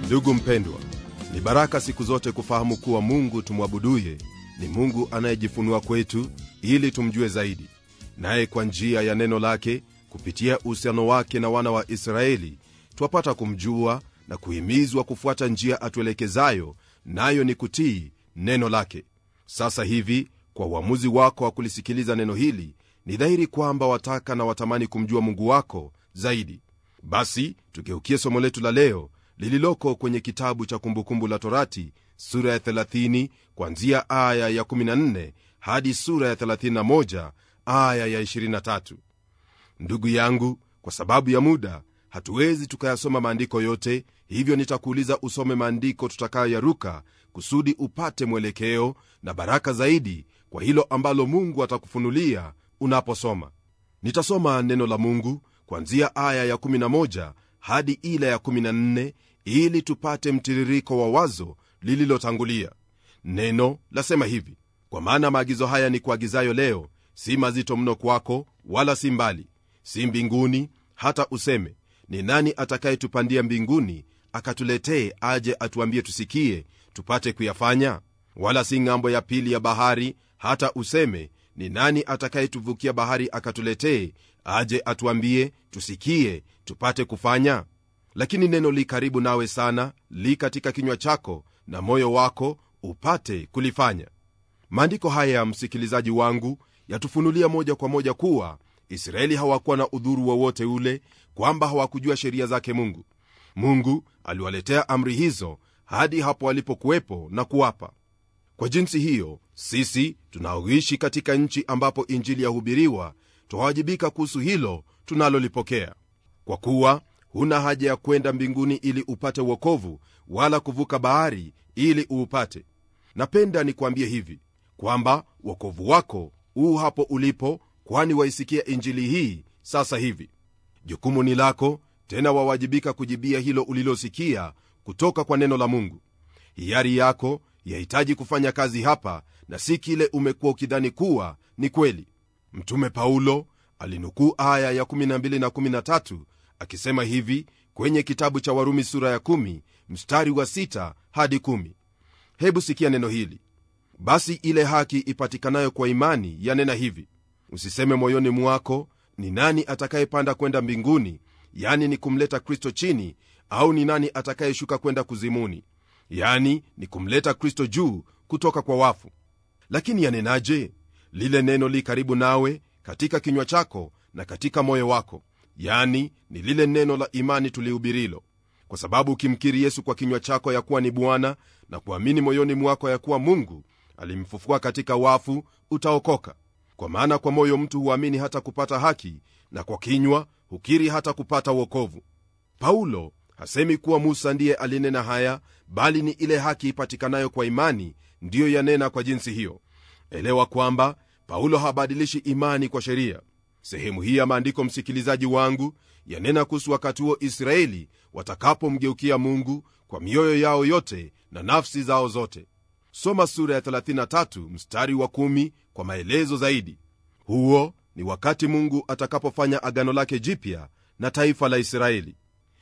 ndugu mpendwa ni baraka siku zote kufahamu kuwa mungu tumwabuduye ni mungu anayejifunua kwetu ili tumjue zaidi naye kwa njia ya neno lake kupitia uhusiano wake na wana wa israeli twapata kumjua na kuhimizwa kufuata njia atuelekezayo nayo ni kutii neno lake sasa hivi kwa uamuzi wako wa kulisikiliza neno hili ni dhahiri kwamba wataka na watamani kumjua mungu wako zaidi basi tugeukie somo letu la leo lililoko kwenye kitabu cha kumbukumbu la torati sura ya 30 kwanzia aya ya 14 hadi sura ya 31 aya ya 23 ndugu yangu kwa sababu ya muda hatuwezi tukayasoma maandiko yote hivyo nitakuuliza usome maandiko tutakayoyaruka kusudi upate mwelekeo na baraka zaidi kwa hilo ambalo mungu atakufunulia unaposoma nitasoma neno la mungu kwanzia aya ya 11 hadi ile ya 14 ili tupate mtiririko wa wazo lililotangulia neno lasema hivi kwa maana maagizo haya ni kuagizayo leo si mazito mno kwako wala si mbali si mbinguni hata useme ni nani atakayetupandia mbinguni akatuletee aje atuambie tusikie tupate kuyafanya wala si ng'ambo ya pili ya bahari hata useme ni nani atakayetuvukia bahari akatuletee aje atuambie tusikie tupate kufanya lakini neno li karibu nawe sana li katika kinywa chako na moyo wako upate kulifanya maandiko haya msikilizaji wangu yatufunulia moja kwa moja kuwa israeli hawakuwa na udhuru wowote ule kwamba hawakujua sheria zake mungu mungu aliwaletea amri hizo hadi hapo walipokuwepo na kuwapa kwa jinsi hiyo sisi tunaoishi katika nchi ambapo injili yahubiriwa twawajibika kuhusu hilo tunalolipokea kwa kuwa huna haja ya kwenda mbinguni ili upate uokovu wala kuvuka bahari ili uupate napenda nikuambie hivi kwamba uokovu wako huu hapo ulipo kwani waisikia injili hii sasa hivi jukumu ni lako tena wawajibika kujibia hilo ulilosikia kutoka kwa neno la mungu hiari yako yahitaji kufanya kazi hapa na si kile umekuwa ukidhani kuwa ni kweli mtume paulo alinukuu aya ya 12 na 13 akisema hivi kwenye kitabu cha warumi sura ya 1 mstari wa 6 hadi 1 hebu sikia neno hili basi ile haki ipatikanayo kwa imani yanena hivi usiseme moyoni mwako ni nani atakayepanda kwenda mbinguni yani ni kumleta kristo chini au ni nani atakayeshuka kwenda kuzimuni yani ni kumleta kristo juu kutoka kwa wafu lakini yanenaje lile neno li karibu nawe katika kinywa chako na katika moyo wako yani ni lile neno la imani tulihubirilo kwa sababu ukimkiri yesu kwa kinywa chako ya kuwa ni bwana na kuamini moyoni mwako ya kuwa mungu alimfufua katika wafu utaokoka kwa maana kwa moyo mtu huamini hata kupata haki na kwa kinywa hukiri hata kupata uokovu paulo hasemi kuwa musa ndiye alinena haya bali ni ile haki ipatikanayo kwa imani ndiyo yanena kwa jinsi hiyo elewa kwamba paulo habadilishi imani kwa sheria sehemu hii ya maandiko msikilizaji wangu yanena kuhusu wakati huo israeli watakapomgeukia mungu kwa mioyo yao yote na nafsi zao zote soma sura ya 33 mstari wa 1 kwa maelezo zaidi huo ni wakati mungu atakapofanya agano lake jipya na taifa la israeli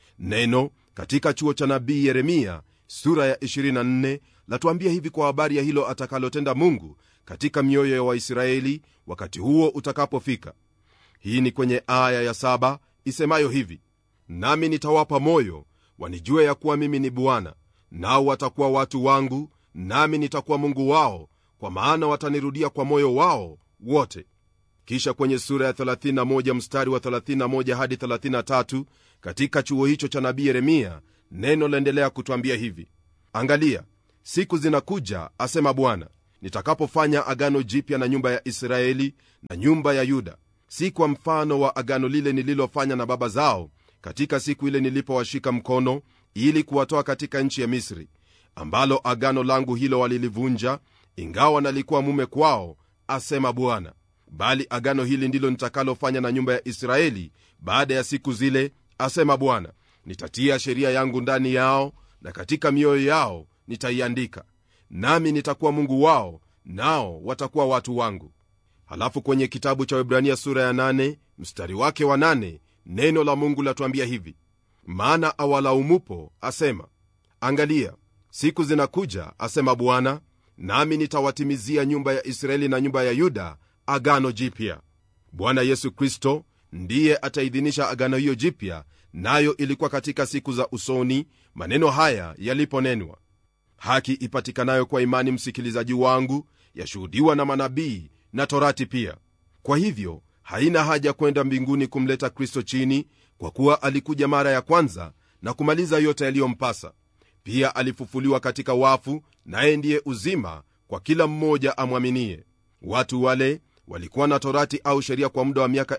neno katika chuo cha nabii yeremia sura ya 24 latuambia hivi kwa habari ya hilo atakalotenda mungu katika mioyo ya waisraeli wakati huo utakapofika hii ni kwenye aya ya saba isemayo hivi nami nitawapa moyo wanijue ya kuwa mimi ni bwana nao watakuwa watu wangu nami nitakuwa mungu wao kwa maana watanirudia kwa moyo wao wote kisha kwenye sura ya 31 mstari wa 31 hadi 33 katika chuo hicho cha nabii yeremia neno laendelea kutwambia hivi angalia siku zinakuja asema bwana nitakapofanya agano jipya na nyumba ya israeli na nyumba ya yuda si kwa mfano wa agano lile nililofanya na baba zao katika siku ile nilipowashika mkono ili kuwatoa katika nchi ya misri ambalo agano langu hilo walilivunja ingawa nalikuwa mume kwao asema bwana bali agano hili ndilo nitakalofanya na nyumba ya israeli baada ya siku zile asema bwana nitatia sheria yangu ndani yao na katika mioyo yao nitaiandika nami nitakuwa mungu wao nao watakuwa watu wangu halafu kwenye kitabu cha webrania sura ya 8 mstari wake wa 8 neno la mungu latuambia hivi maana awalaumupo asema angalia siku zinakuja asema bwana nami nitawatimizia nyumba ya israeli na nyumba ya yuda agano jipya bwana yesu kristo ndiye ataidhinisha agano hiyo jipya nayo ilikuwa katika siku za usoni maneno haya yaliponenwa haki ipatikanayo kwa imani msikilizaji wangu yashuhudiwa na manabii na torati pia kwa hivyo haina haja kwenda mbinguni kumleta kristo chini kwa kuwa alikuja mara ya kwanza na kumaliza yote yaliyompasa pia alifufuliwa katika wafu naye ndiye uzima kwa kila mmoja amwaminie watu wale walikuwa na torati au sheria kwa muda wa miaka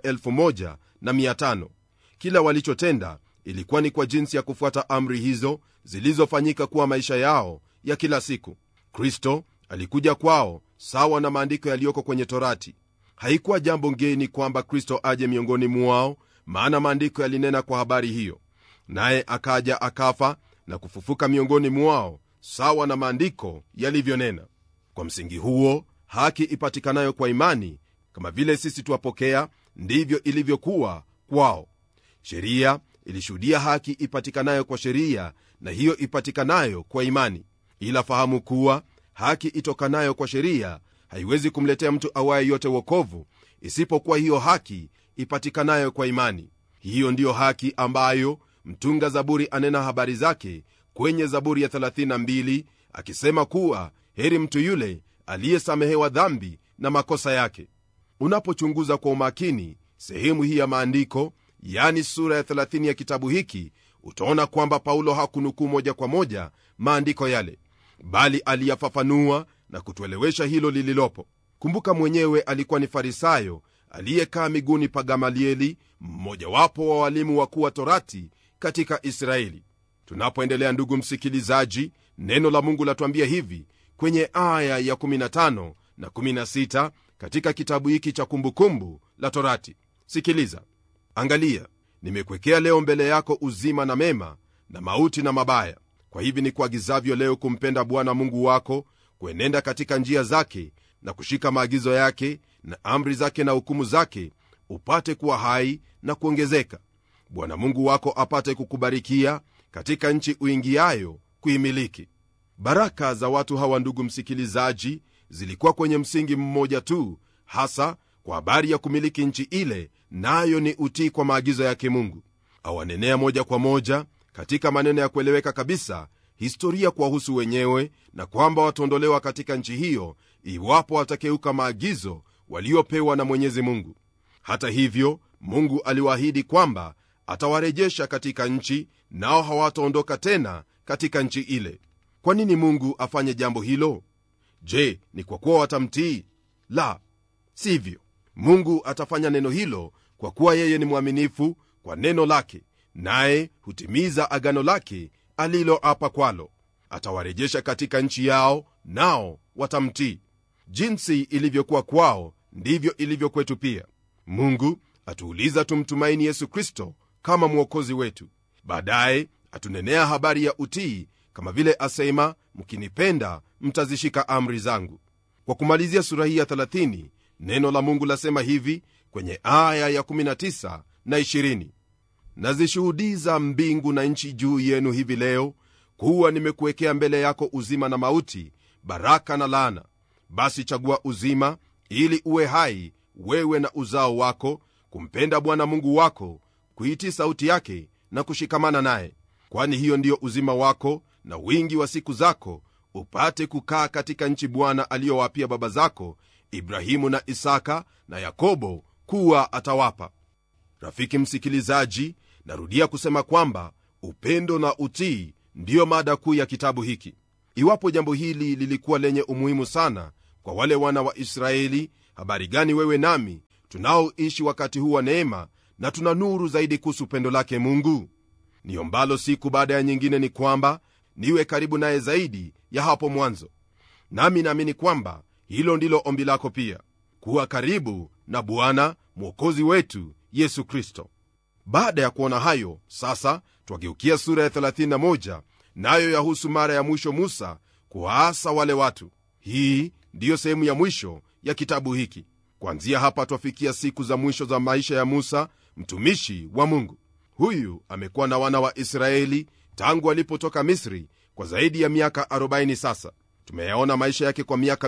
1500 kila walichotenda ilikuwa ni kwa jinsi ya kufuata amri hizo zilizofanyika kuwa maisha yao ya kila siku kristo alikuja kwao sawa na maandiko yaliyoko kwenye torati haikuwa jambo ngeni kwamba kristo aje miongoni mwao maana maandiko yalinena kwa habari hiyo naye akaja akafa na kufufuka miongoni mwao sawa na maandiko yalivyonena kwa msingi huo haki ipatikanayo kwa imani kama vile sisi twapokea ndivyo ilivyokuwa kwao sheria ilishuhudia haki ipatikanayo kwa sheria na hiyo ipatikanayo kwa imani ila fahamu kuwa haki itokanayo kwa sheria haiwezi kumletea mtu awaye yote wokovu isipokuwa hiyo haki ipatikanayo kwa imani hiyo ndiyo haki ambayo mtunga zaburi anena habari zake kwenye zaburi ya 32 akisema kuwa heri mtu yule aliyesamehewa dhambi na makosa yake unapochunguza kwa umakini sehemu hii ya maandiko yani sura ya 30 ya kitabu hiki utaona kwamba paulo hakunukuu moja kwa moja maandiko yale bali aliyafafanua na kutuelewesha hilo lililopo kumbuka mwenyewe alikuwa ni farisayo aliyekaa miguuni pa gamalieli mmojawapo wa walimu wakuu wa torati katika israeli tunapoendelea ndugu msikilizaji neno la mungu latuambia hivi kwenye aya ya 15 na 16 katika kitabu hiki cha kumbukumbu la torati sikiliza angalia nimekwekea leo mbele yako uzima na mema na mauti na mabaya kwa hivi ni kuagizavyo leo kumpenda bwana mungu wako kuenenda katika njia zake na kushika maagizo yake na amri zake na hukumu zake upate kuwa hai na kuongezeka bwana mungu wako apate kukubarikia katika nchi uingiayo kuimiliki baraka za watu hawa ndugu msikilizaji zilikuwa kwenye msingi mmoja tu hasa kwa habari ya kumiliki nchi ile nayo ni utii kwa maagizo yake mungu awanenea moja kwa moja katika maneno ya kueleweka kabisa historia kuwahusu wenyewe na kwamba wataondolewa katika nchi hiyo iwapo watakeuka maagizo waliopewa na mwenyezi mungu hata hivyo mungu aliwaahidi kwamba atawarejesha katika nchi nao hawataondoka tena katika nchi ile kwa nini mungu afanye jambo hilo je ni kwa kuwa watamtii la sivyo mungu atafanya neno hilo kwa kuwa yeye ni mwaminifu kwa neno lake naye hutimiza agano lake aliloapa kwalo atawarejesha katika nchi yao nao watamtii jinsi ilivyokuwa kwao ndivyo ilivyo kwetu pia mungu atuuliza tumtumaini yesu kristo kama mwokozi wetu baadaye atunenea habari ya utii kama vile asema mkinipenda mtazishika amri zangu kwa kumalizia sura hii ya 30 neno la mungu lasema hivi kwenye aya ya 19 na 20 nazishuhudiza mbingu na nchi juu yenu hivi leo kuwa nimekuwekea mbele yako uzima na mauti baraka na laana basi chagua uzima ili uwe hai wewe na uzao wako kumpenda bwana mungu wako kuitii sauti yake na kushikamana naye kwani hiyo ndiyo uzima wako na wingi wa siku zako upate kukaa katika nchi bwana aliyowapia baba zako ibrahimu na isaka na yakobo kuwa atawapa rafiki msikilizaji narudia kusema kwamba upendo na utii ndiyo mada kuu ya kitabu hiki iwapo jambo hili lilikuwa lenye umuhimu sana kwa wale wana wa israeli habari gani wewe nami tunaoishi wakati huu wa neema na tuna nuru zaidi kuhusu pendo lake mungu niombalo siku baada ya nyingine ni kwamba niwe karibu naye zaidi ya hapo mwanzo nami naamini kwamba hilo ndilo ombi lako pia kuwa karibu na bwana mwokozi wetu yesu kristo baada ya kuona hayo sasa twageukia sura ya 31 nayo yahusu mara ya mwisho musa kuwaasa wale watu hii ndiyo sehemu ya mwisho ya kitabu hiki kwanzia hapa twafikia siku za mwisho za maisha ya musa mtumishi wa mungu huyu amekuwa na wana wa israeli tangu alipotoka misri kwa zaidi ya miaka 40 sasa tumeyaona maisha yake kwa miaka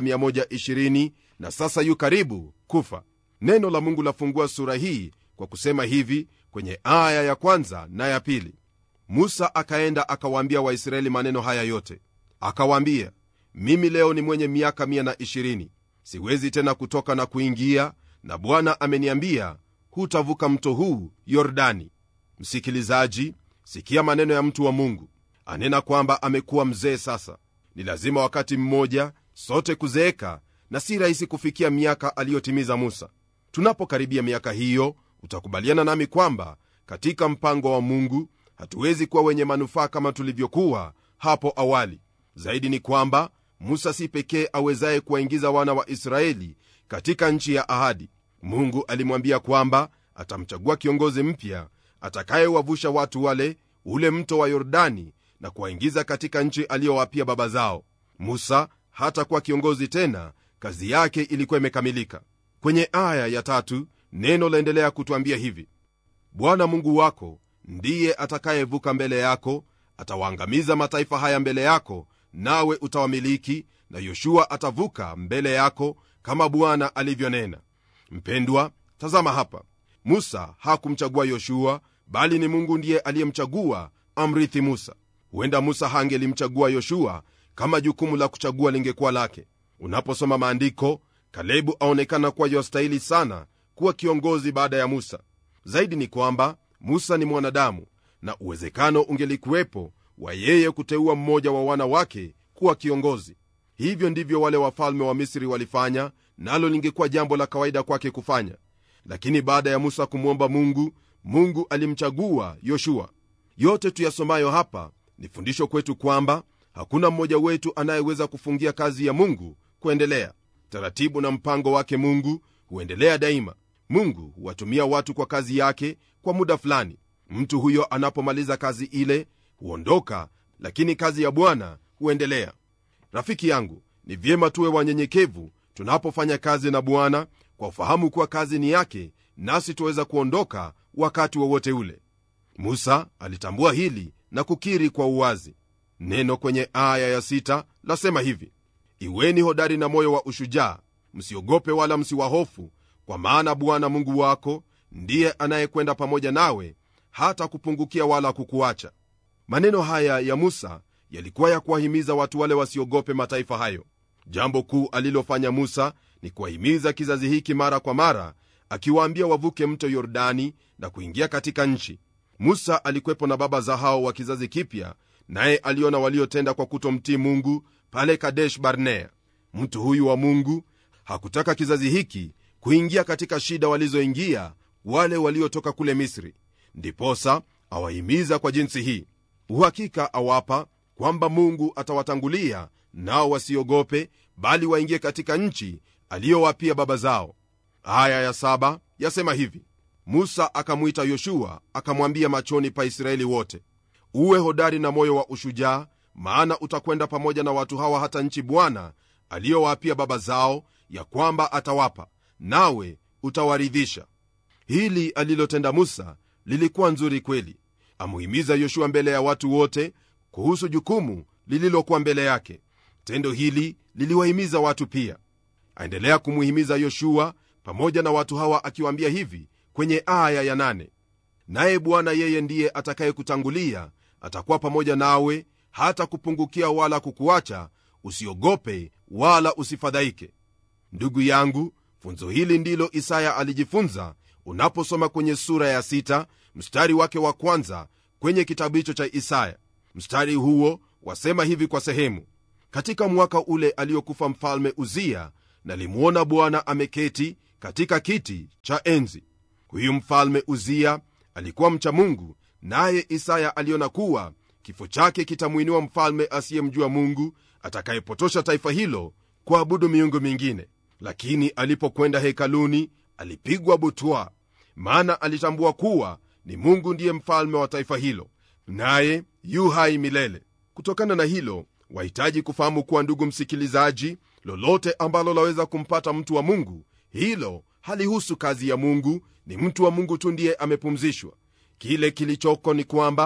120 na sasa yu karibu kufa neno la mungu lafungua sura hii kwa kusema hivi kwenye aya ya kwanza na ya pili musa akaenda akawaambia waisraeli maneno haya yote akawaambia mimi leo ni mwenye miaka 120 siwezi tena kutoka na kuingia na bwana ameniambia hutavuka mto huu yordani msikilizaji sikia maneno ya mtu wa mungu anena kwamba amekuwa mzee sasa ni lazima wakati mmoja sote kuzeeka na si rahisi kufikia miaka aliyotimiza musa tunapokaribia miaka hiyo utakubaliana nami kwamba katika mpango wa mungu hatuwezi kuwa wenye manufaa kama tulivyokuwa hapo awali zaidi ni kwamba musa si pekee awezaye kuwaingiza wana wa israeli katika nchi ya ahadi mungu alimwambia kwamba atamchagua kiongozi mpya atakayewavusha watu wale ule mto wa yordani na kuwaingiza katika nchi aliyowapia baba zao musa hatakuwa kiongozi tena kazi yake ilikuwa imekamilika kwenye aya ya tatu neno laendelea kutwambia hivi bwana mungu wako ndiye atakayevuka mbele yako atawaangamiza mataifa haya mbele yako nawe utawamiliki na yoshua atavuka mbele yako kama bwana alivyonena mpendwa tazama hapa musa hakumchagua yoshua bali ni mungu ndiye aliyemchagua amrithi musa huenda musa hangelimchagua yoshua kama jukumu la kuchagua lingekuwa lake unaposoma maandiko kalebu aonekana kuwa yostahili sana kuwa kiongozi baada ya musa zaidi ni kwamba musa ni mwanadamu na uwezekano ungelikuwepo wa yeye kuteua mmoja wa wana wake kuwa kiongozi hivyo ndivyo wale wafalme wa misri walifanya nalo lingekuwa jambo la kawaida kwake kufanya lakini baada ya musa kumwomba mungu mungu alimchagua yoshua yote tuyasomayo hapa ni fundisho kwetu kwamba hakuna mmoja wetu anayeweza kufungia kazi ya mungu kuendelea taratibu na mpango wake mungu huendelea daima mungu huwatumia watu kwa kazi yake kwa muda fulani mtu huyo anapomaliza kazi ile huondoka lakini kazi ya bwana huendelea rafiki yangu ni vyema tuwe wanyenyekevu tunapofanya kazi na bwana kwa ufahamu kuwa kazi ni yake nasi tuweza kuondoka wakati wowote ule musa alitambua hili na kukiri kwa uwazi neno kwenye aya ya sita lasema hivi iweni hodari na moyo wa ushujaa msiogope wala msiwahofu kwa maana bwana mungu wako ndiye anayekwenda pamoja nawe hata kupungukia wala kukuacha maneno haya ya musa yalikuwa ya kuwahimiza watu wale wasiogope mataifa hayo jambo kuu alilofanya musa ni kuwahimiza kizazi hiki mara kwa mara akiwaambia wavuke mto yordani na kuingia katika nchi musa alikwepo na baba za hao wa kizazi kipya naye aliona waliotenda kwa kutomtii mungu pale kadesh barnea mtu huyu wa mungu hakutaka kizazi hiki kuingia katika shida walizoingia wale waliotoka kule misri ndiposa awahimiza kwa jinsi hii uhakika awapa kwamba mungu atawatangulia nao wasiogope bali waingie katika nchi aliyowapia baba zao aya ya saba yasema hivi musa akamwita yoshua akamwambia machoni pa israeli wote uwe hodari na moyo wa ushujaa maana utakwenda pamoja na watu hawa hata nchi bwana aliyowapia baba zao ya kwamba atawapa nawe utawaridhisha hili alilotenda musa lilikuwa nzuri kweli amuhimiza yoshua mbele ya watu wote kuhusu jukumu lililokuwa mbele yake tendo hili liliwahimiza watu pia aendelea kumuhimiza yoshua pamoja na watu hawa akiwaambia hivi kwenye aya ya nane naye bwana yeye ndiye atakayekutangulia atakuwa pamoja nawe hata kupungukia wala kukuacha usiogope wala usifadhaike ndugu yangu funzo hili ndilo isaya alijifunza unaposoma kwenye sura ya sita, mstari wake wa kwanza kwenye kitabu hicho cha isaya mstari huo wasema hivi kwa sehemu katika mwaka ule aliyokufa mfalme uzia nalimwona bwana ameketi katika kiti cha enzi huyu mfalme uzia alikuwa mcha mungu naye isaya aliona kuwa kifo chake kitamwinua mfalme asiyemjua mungu atakayepotosha taifa hilo kuabudu miungu mingine lakini alipokwenda hekaluni alipigwa butwa maana alitambua kuwa ni mungu ndiye mfalme wa taifa hilo naye yu hai milele kutokana na hilo wahitaji kufahamu kuwa ndugu msikilizaji lolote ambalo laweza kumpata mtu wa mungu hilo halihusu kazi ya mungu ni mtu wa mungu tu ndiye amepumzishwa kile kilichoko ni kwamba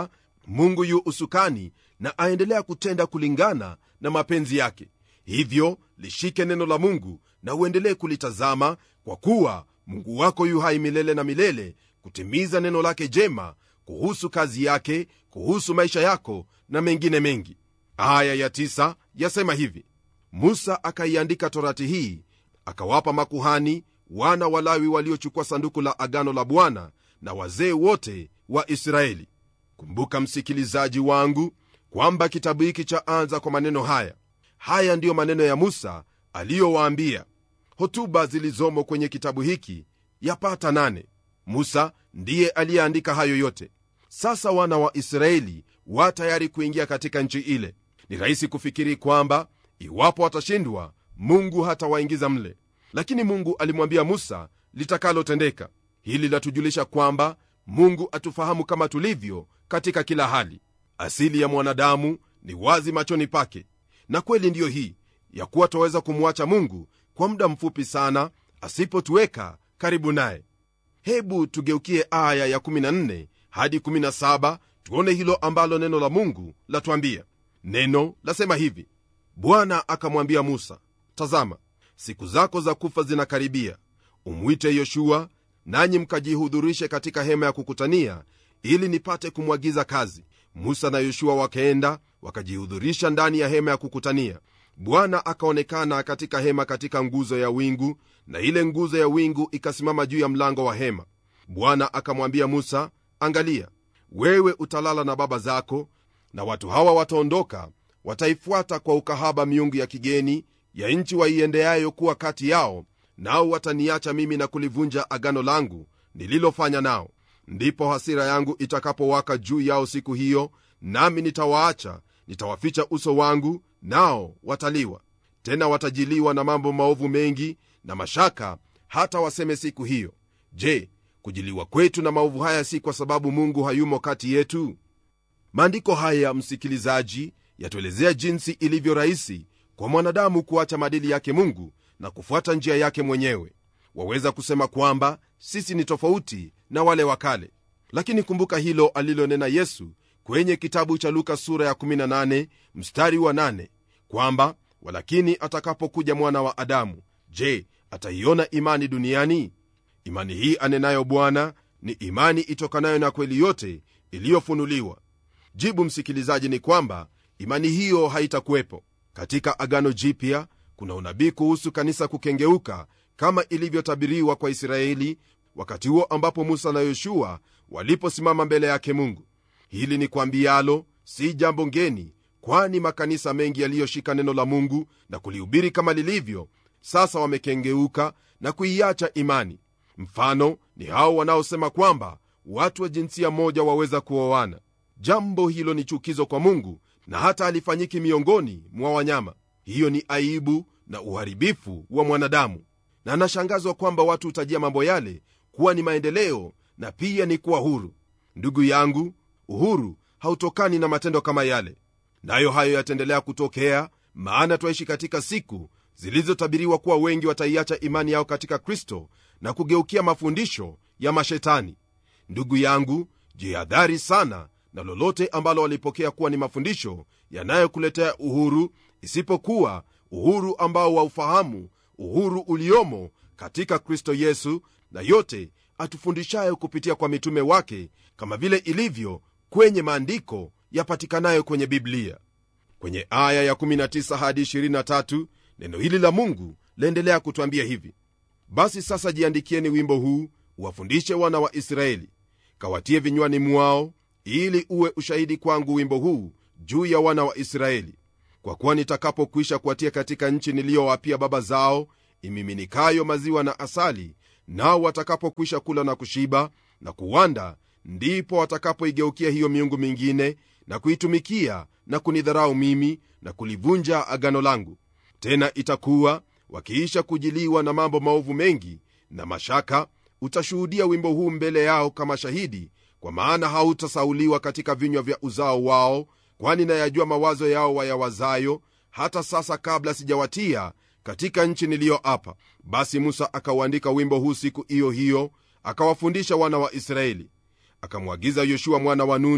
mungu yu usukani na aendelea kutenda kulingana na mapenzi yake hivyo lishike neno la mungu na uendelee kulitazama kwa kuwa mungu wako yu hai milele na milele kutimiza neno lake jema kuhusu kazi yake kuhusu maisha yako na mengine mengi aya ya tisa yasema hivi musa akaiandika torati hii akawapa makuhani wana walawi waliochukua sanduku la agano la bwana na wazee wote wa israeli kumbuka msikilizaji wangu kwamba kitabu hiki cha anza kwa maneno haya haya ndiyo maneno ya musa aliyowaambia hotuba zilizomo kwenye kitabu hiki yapata nane musa ndiye aliyeandika hayo yote sasa wana wa israeli wa tayari kuingia katika nchi ile ni rahisi kufikiri kwamba iwapo watashindwa mungu hatawaingiza mle lakini mungu alimwambia musa litakalotendeka hili latujulisha kwamba mungu atufahamu kama tulivyo katika kila hali asili ya mwanadamu ni wazi machoni pake na kweli ndiyo hii ya kuwa twaweza kumwacha mungu kwa muda mfupi sana asipotuweka karibu naye hebu tugeukie aya ya 14 hadi 17 tuone hilo ambalo neno la mungu latwambia neno lasema hivi bwana akamwambia musa tazama siku zako za kufa zinakaribia umwite yoshua nanyi mkajihudhurishe katika hema ya kukutania ili nipate kumwagiza kazi musa na yoshua wakaenda wakajihudhurisha ndani ya hema ya kukutania bwana akaonekana katika hema katika nguzo ya wingu na ile nguzo ya wingu ikasimama juu ya mlango wa hema bwana akamwambia musa angalia wewe utalala na baba zako na watu hawa wataondoka wataifuata kwa ukahaba miungu ya kigeni ya nchi waiendeayo kuwa kati yao nao wataniacha mimi na kulivunja agano langu nililofanya nao ndipo hasira yangu itakapowaka juu yao siku hiyo nami nitawaacha nitawaficha uso wangu nao wataliwa tena watajiliwa na mambo maovu mengi na mashaka hata waseme siku hiyo je kujiliwa kwetu na maovu haya si kwa sababu mungu hayumo kati yetu maandiko haya msikilizaji yatuelezea jinsi ilivyo rahisi kwa mwanadamu kuacha maadili yake mungu na kufuata njia yake mwenyewe waweza kusema kwamba sisi ni tofauti na wale wa kale lakini kumbuka hilo alilonena yesu kwenye kitabu cha luka sura ya 18 mstari wa 8 kwamba walakini atakapokuja mwana wa adamu je ataiona imani duniani imani hii anenayo bwana ni imani itokanayo na kweli yote iliyofunuliwa jibu msikilizaji ni kwamba imani hiyo haitakuwepo katika agano jipya kuna unabii kuhusu kanisa kukengeuka kama ilivyotabiriwa kwa israeli wakati huo ambapo musa na yoshua waliposimama mbele yake mungu hili ni kwambialo si jambo ngeni kwani makanisa mengi yaliyoshika neno la mungu na kulihubiri kama lilivyo sasa wamekengeuka na kuiacha imani mfano ni hao wanaosema kwamba watu wa jinsia moja waweza kuoana jambo hilo ni chukizo kwa mungu na hata halifanyiki miongoni mwa wanyama hiyo ni aibu na uharibifu wa mwanadamu na anashangazwa kwamba watu hutajia mambo yale kuwa ni maendeleo na pia ni kuwa huru ndugu yangu uhuru hautokani na matendo kama yale nayo hayo yataendelea kutokea maana twaishi katika siku zilizotabiriwa kuwa wengi wataiacha imani yao katika kristo na kugeukia mafundisho ya mashetani ndugu yangu jihadhari sana na lolote ambalo walipokea kuwa ni mafundisho yanayokuletea uhuru isipokuwa uhuru ambao waufahamu uhuru uliomo katika kristo yesu na yote atufundishayo kupitia kwa mitume wake kama vile ilivyo kwenye maandiko yapatikanayo kwenye biblia kwenye aya ya19 hadi 23 neno hili la mungu laendelea kutwambia hivi basi sasa jiandikieni wimbo huu uwafundishe wana wa israeli kawatie vinywani mwao ili uwe ushahidi kwangu wimbo huu juu ya wana wa israeli kwa kuwa nitakapokwisha kuwatia katika nchi niliyowapia baba zao imiminikayo maziwa na asali nao watakapokwisha kula na kushiba na kuwanda ndipo watakapoigeukia hiyo miungu mingine na kuitumikia na kunidharau mimi na kulivunja agano langu tena itakuwa wakiisha kujiliwa na mambo maovu mengi na mashaka utashuhudia wimbo huu mbele yao kama shahidi kwa maana hautasauliwa katika vinywa vya uzao wao kwani nayajua mawazo yao wayawazayo hata sasa kabla sijawatia katika nchi niliyoapa basi musa akauandika wimbo huu siku hiyo hiyo akawafundisha wana wa israeli akamwagiza yoshua mwana wa nuni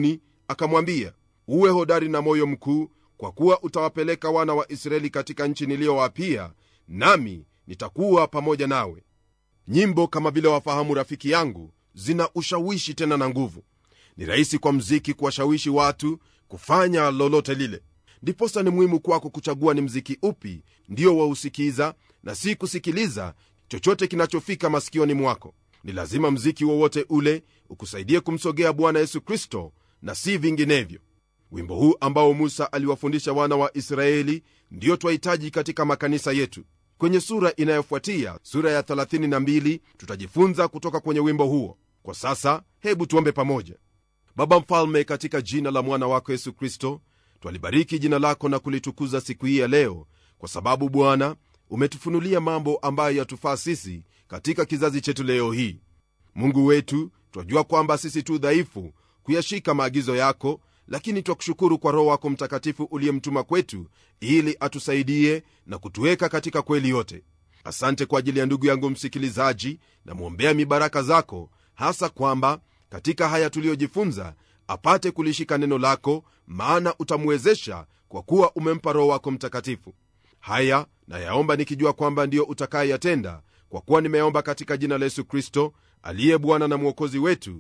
akamwambia uwe hodari na moyo mkuu kwa kuwa utawapeleka wana wa israeli katika nchi niliyowapia nami nitakuwa pamoja nawe nyimbo kama vile wafahamu rafiki yangu zina ushawishi tena na nguvu ni rahisi kwa mziki kuwashawishi watu kufanya lolote lile ndiposa ni muhimu kwako kuchagua ni mziki upi ndio wausikiza na si kusikiliza chochote kinachofika masikioni mwako ni lazima mziki wowote ule ukusaidie kumsogea bwana yesu kristo na si vinginevyo wimbo huu ambao musa aliwafundisha wana wa israeli ndiyo twahitaji katika makanisa yetu kwenye sura inayofuatia sura ya 32 tutajifunza kutoka kwenye wimbo huo kwa sasa hebu tuombe pamoja baba mfalme katika jina la mwana wako yesu kristo twalibariki jina lako na kulitukuza siku hii ya leo kwa sababu bwana umetufunulia mambo ambayo yatufaa sisi katika kizazi chetu leo hii mungu wetu twajua kwamba sisi tu dhaifu kuyashika maagizo yako lakini twakushukuru kwa roho wako mtakatifu uliyemtuma kwetu ili atusaidie na kutuweka katika kweli yote asante kwa ajili ya ndugu yangu msikilizaji namwombea mibaraka zako hasa kwamba katika haya tuliyojifunza apate kulishika neno lako maana utamwezesha kwa kuwa umempa roho wako mtakatifu haya nayaomba nikijua kwamba ndiyo utakayeyatenda kwa kuwa nimeomba katika jina la yesu kristo aliye bwana na mwokozi wetu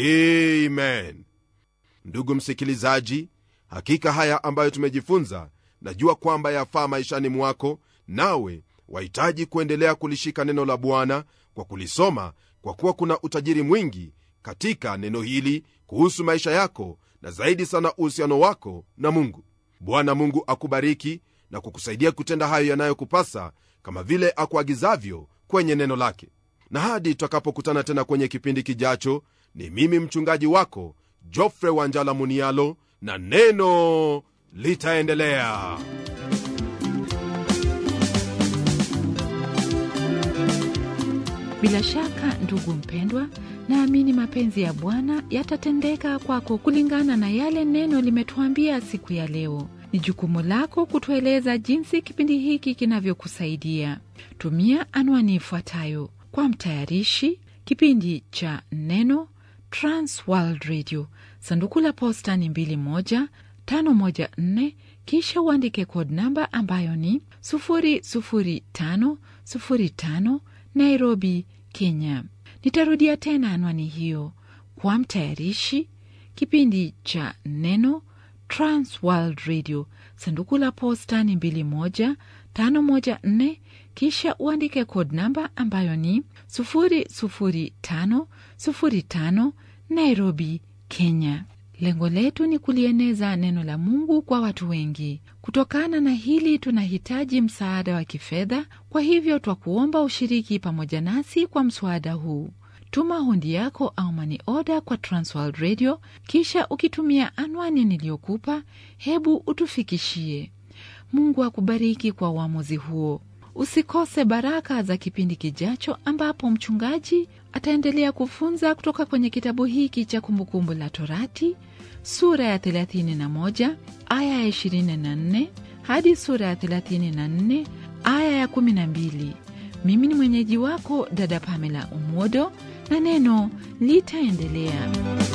amen ndugu msikilizaji hakika haya ambayo tumejifunza najua kwamba yafaa maishani mwako nawe wahitaji kuendelea kulishika neno la bwana kwa kulisoma kwa kuwa kuna utajiri mwingi katika neno hili kuhusu maisha yako na zaidi sana uhusiano wako na mungu bwana mungu akubariki na kukusaidia kutenda hayo yanayokupasa kama vile akuagizavyo kwenye neno lake na hadi tutakapokutana tena kwenye kipindi kijacho ni mimi mchungaji wako jofre wanjala munialo na neno litaendelea bila shaka ndugu mpendwa naamini mapenzi ya bwana yatatendeka kwako kulingana na yale neno limetuambia siku ya leo ni jukumu lako kutueleza jinsi kipindi hiki kinavyokusaidia tumia anwani ifuatayo kwa mtayarishi kipindi cha neno transworld radio sanduku la posta ni 2154 kisha uandike code namba ambayo ni 00505 nairobi kenya nitarudia tena anwani hiyo kwa mtayarishi kipindi cha neno transworld radio sanduku la posta ni 21514 kisha uandike code namba ambayo ni 00505 nairobi kenya lengo letu ni kulieneza neno la mungu kwa watu wengi kutokana na hili tunahitaji msaada wa kifedha kwa hivyo twakuomba ushiriki pamoja nasi kwa mswada huu tuma hundi yako au mani oda kwa transworld radio kisha ukitumia anwani niliyokupa hebu utufikishie mungu akubariki kwa uamuzi huo usikose baraka za kipindi kijacho ambapo mchungaji ataendelea kufunza kutoka kwenye kitabu hiki cha kumbukumbu la torati sura ya 31 aya ya 24 hadi sura ya 34 aya ya 12 mimi ni mwenyeji wako dada pamela umodo na neno litaendelea